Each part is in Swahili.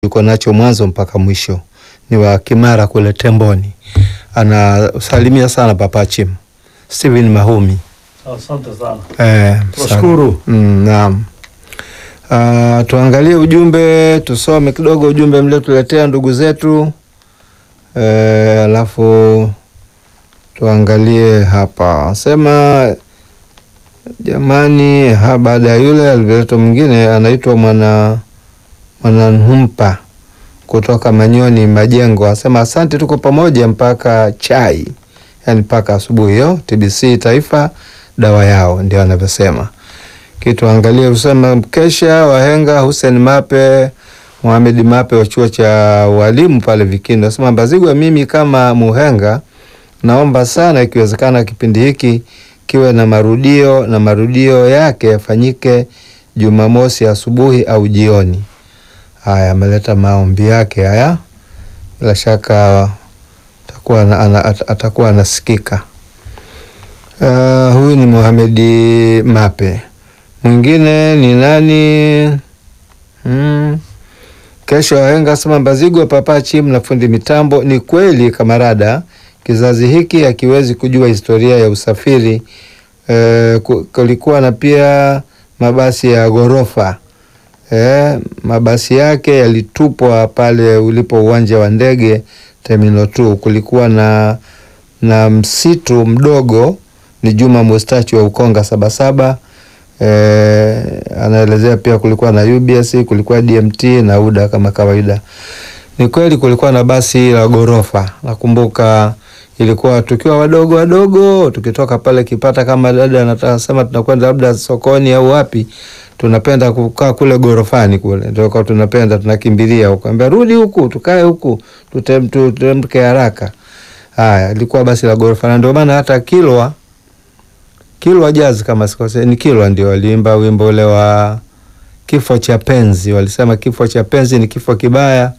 yuko nacho mwanzo mpaka mwisho, ni wa Kimara kule Temboni. Anasalimia sana Papa Chim Steven Mahumi. Asante sana. Eh, Tunashukuru. Mm, naam. Ah, tuangalie ujumbe, tusome kidogo ujumbe mliotuletea ndugu zetu eh, alafu tuangalie hapa sema jamani, ha, baada ya yule alivyoletwa mwingine anaitwa mwana mwananhumpa kutoka Manyoni Majengo, asema asante, tuko pamoja mpaka chai, yani mpaka asubuhi. Hiyo TBC Taifa dawa yao, ndio anavyosema kitu. Angalie usema mkesha wahenga Hussein Mape Mohamed Mape wa chuo cha walimu pale Vikindu asema Mbazigwa, mimi kama muhenga naomba sana ikiwezekana kipindi hiki kiwe na marudio na marudio yake yafanyike Jumamosi asubuhi au jioni. Haya, ameleta maombi yake haya, bila shaka atakuwa ana- ana- at- atakuwa anasikika. Uh, huyu ni Mohamedi Mape. Mwingine ni nani? Hmm. Kesho wahenga sema Mbazigwa Papa Chim na fundi mitambo. Ni kweli kamarada, kizazi hiki hakiwezi kujua historia ya usafiri. E, kulikuwa na pia mabasi ya ghorofa e, mabasi yake yalitupwa pale ulipo uwanja wa ndege Terminal 2. Kulikuwa na, na msitu mdogo ni Juma Mustachi wa Ukonga Sabasaba. Eh, anaelezea pia kulikuwa na UBS, kulikuwa DMT na UDA kama kawaida. Ni kweli kulikuwa na basi la ghorofa. Nakumbuka ilikuwa tukiwa wadogo wadogo, tukitoka pale Kipata, kama dada anataka sema tunakwenda labda sokoni au wapi, tunapenda kukaa kule ghorofani kule, ndio kwa tunapenda tunakimbilia huko, ambia rudi huku, tukae huku, tutem- tutemke haraka. Haya, ilikuwa basi la ghorofa, na ndio maana hata Kilwa Kilwa Jazz kama sikose, ni Kilwa ndio waliimba wimbo ule wa kifo cha penzi. Walisema kifo cha penzi ni kifo kibaya,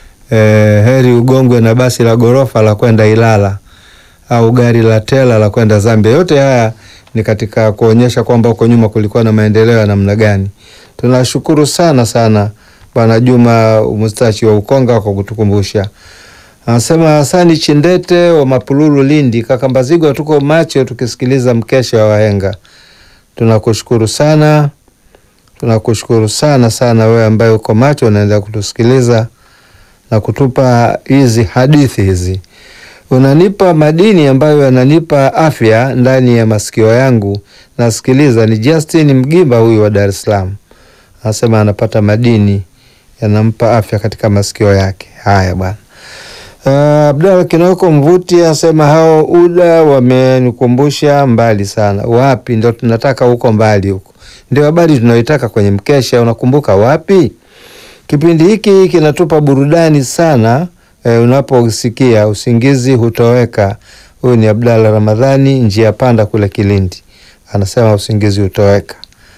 eh, heri ugongwe na basi la ghorofa la kwenda Ilala au gari la tela la kwenda Zambia. Yote haya ni katika kuonyesha kwamba huko nyuma kulikuwa na maendeleo ya namna gani. Tunashukuru sana sana Bwana Juma Mustachi wa Ukonga kwa kutukumbusha. Anasema Hasani Chindete wa Mapululu, Lindi. Kaka Mbazigwa, tuko macho tukisikiliza mkesha wa wahenga. Tunakushukuru sana, tunakushukuru sana sana wewe ambaye uko macho unaendelea kutusikiliza na kutupa hizi hadithi hizi. Unanipa madini ambayo yananipa afya ndani ya masikio yangu. Nasikiliza. Ni Justin Mgimba huyu wa Dar es Salaam, anasema anapata madini yanampa afya katika masikio yake. Haya bwana. Uh, Abdalla Kinoko Mvuti asema hao UDA wamenikumbusha mbali sana. Wapi? Ndo tunataka huko mbali huko, ndio habari tunayoitaka kwenye mkesha. Unakumbuka wapi? Kipindi hiki kinatupa burudani sana eh, unaposikia usingizi hutoweka. Huyu ni Abdalla Ramadhani, njia panda kule Kilindi, anasema usingizi hutoweka.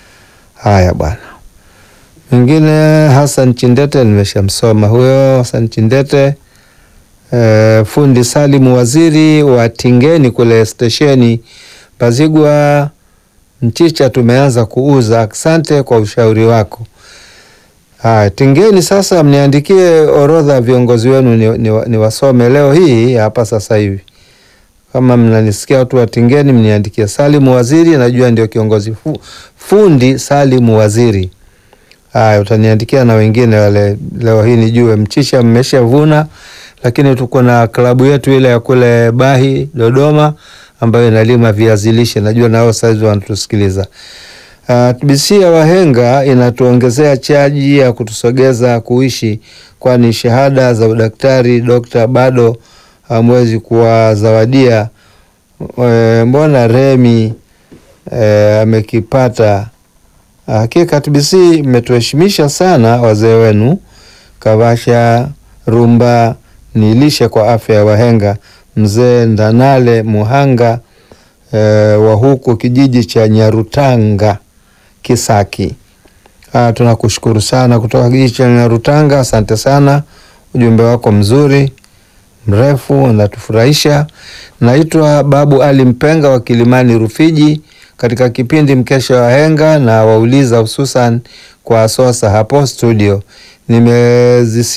Haya bwana. Mwingine Hassan Chindete, nimeshamsoma huyo Hassan Chindete. Uh, fundi Salimu Waziri wa Tingeni kule stesheni Mbazigwa mchicha tumeanza kuuza. Asante kwa ushauri wako. Haya, Tingeni sasa, mniandikie orodha ya viongozi wenu ni, ni, ni wasome leo hii hapa sasa hivi. Kama mnanisikia watu wa Tingeni, mniandikie. Salimu Waziri najua ndio kiongozi fu, fundi Salimu Waziri. Haya, utaniandikia na wengine wale leo hii nijue. Mchicha mmeshavuna lakini tuko na klabu yetu ile ya kule Bahi Dodoma, ambayo inalima viazi lishe. Najua nao saizi wanatusikiliza. Uh, TBC ya wahenga inatuongezea chaji ya kutusogeza kuishi, kwani shahada za udaktari dokta bado hamwezi kuwazawadia. E, mbona Remi e, amekipata. Hakika TBC mmetuheshimisha sana wazee wenu Kavasha Rumba ni lishe kwa afya ya wahenga. Mzee Ndanale Muhanga e, wa huku kijiji cha Nyarutanga Kisaki. Ah, tunakushukuru sana kutoka kijiji cha Nyarutanga, asante sana, ujumbe wako mzuri mrefu unatufurahisha. Naitwa Babu Ali Mpenga wa Kilimani Rufiji, katika kipindi mkesha wa wahenga na wauliza hususan kwa Sosa hapo studio nimezisi